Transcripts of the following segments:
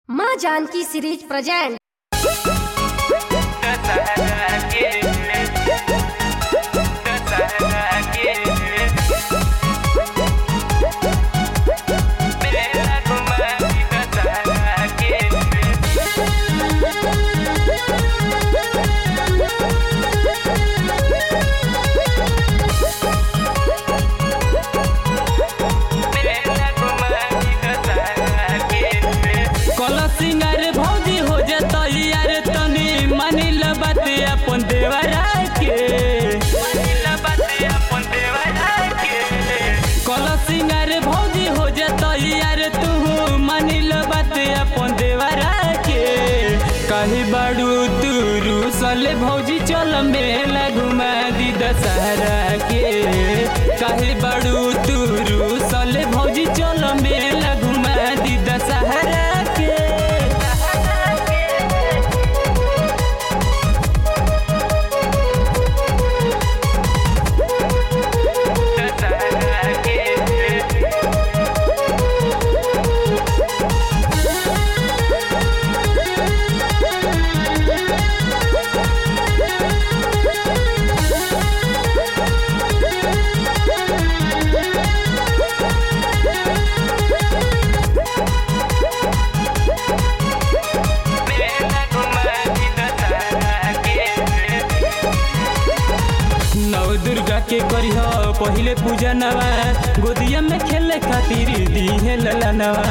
माँ Janaki series present कल सिंगार भौजी हो जतो यार तनी मानिल बात अपन देवरा के कल सिंगार भौजी हो जतो यार तू मानिल बात अपन देवरा के कही बाड़ू तू रूसल भौजी चल मेला घुमा दी दशहरा के कही बाड़ू तू रूसल भौजी चल मेला घुमा दी दशहरा के नव दुर्गा के करिह पहिले पूजा नवा गोदिया में खेले खातिर दीहे लला नवा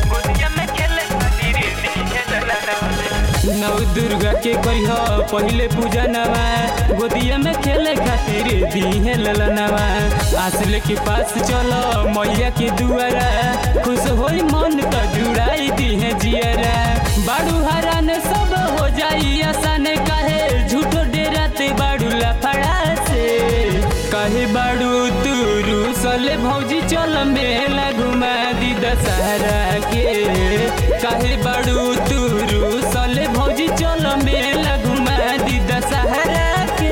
नव दुर्गा के करिह पहिले पूजा नवा गोदिया में खेले खातिर दीहे लला नवा आसले के पास चलो मैया के दुआरा खुश होई मन त जुड़ाई दीहे जियरा बाड़ू हरान सब हो जाई आसान काहे झूठो डेराते बाड़ू लफड़ा से कहे बाड़ू तू रूसल भौजी चल मेला घुमा दी दशहरा के कहे बाड़ू तू रूसल भौजी चल मेला घुमा दी दशहरा के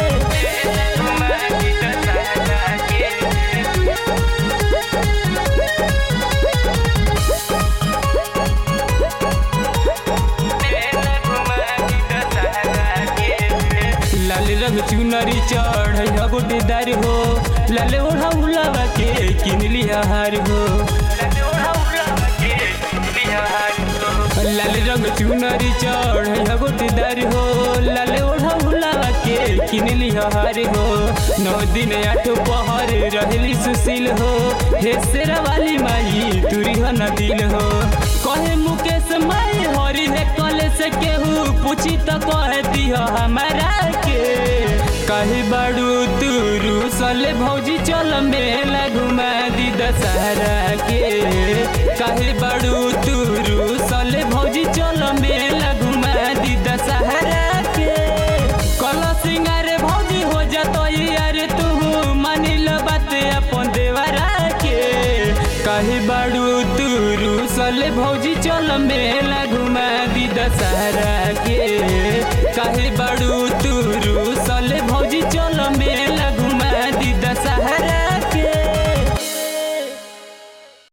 लाल रंग चुनरी चढ़ गोटेदार हो लाल ओढ़ा उलावा के किन लिया हार हो लाल रंग चुनरी चढ़ गोटेदार हो लाल ओढ़ा उलावा के किन लिया हार हो नौ दिन आठ पहर रहली सुशील हो हे शेरा वाली माई तुरी हो न दिल हो कहे मुकेश माई हरी है कले से केहू पूछी तो कह दिह हमारा के कही बाड़ू तू रूसल भौजी चल मेला घुमा दी दशहरा के कही बाड़ू तू रूसल भौजी चल मेला घुमा दी दशहरा के कल सिंगार भौजी हो जतो यार तू मानिल बात अपन देवरा के कही बाड़ू तू रूसल भौजी चल मेला घुमा दी दशहरा के कही बाड़ू तू